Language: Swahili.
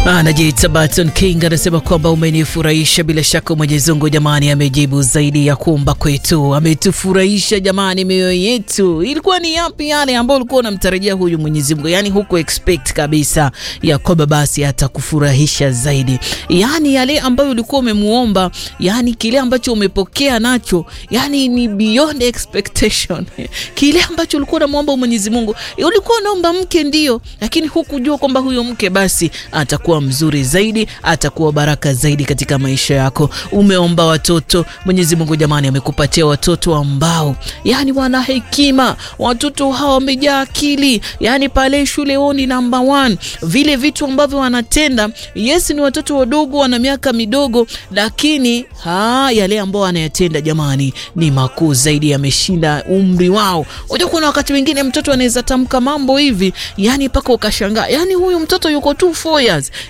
Anajiita Barton King anasema kwamba umenifurahisha. Bila shaka Mwenyezi Mungu jamani, amejibu zaidi ya kuomba kwetu, ametufurahisha jamani, mioyo yetu. Ilikuwa ni yapi yale ambayo ulikuwa unamtarajia huyu Mwenyezi Mungu? Yani huku expect kabisa ya kwamba basi atakufurahisha zaidi, yani yale ambayo ulikuwa umemuomba, yani kile ambacho umepokea nacho, yani ni beyond expectation. Kile ambacho ulikuwa unamwomba Mwenyezi Mungu, ulikuwa unaomba mke ndio, lakini hukujua kwamba huyo mke basi atakuwa mzuri zaidi, atakuwa baraka zaidi katika maisha yako. Umeomba watoto, Mwenyezi Mungu jamani, amekupatia watoto ambao yani wana hekima, watoto hawa wamejaa akili, yani pale shule wao ni number one. Vile vitu ambavyo wanatenda, yes, ni watoto wadogo, wana miaka midogo, lakini ha, yale ambao wanayatenda jamani ni makuu zaidi, yameshinda umri wao. Unajua kuna wakati mwingine mtoto anaweza tamka mambo hivi, yani mpaka ukashangaa, yani huyu mtoto yuko tu 4 years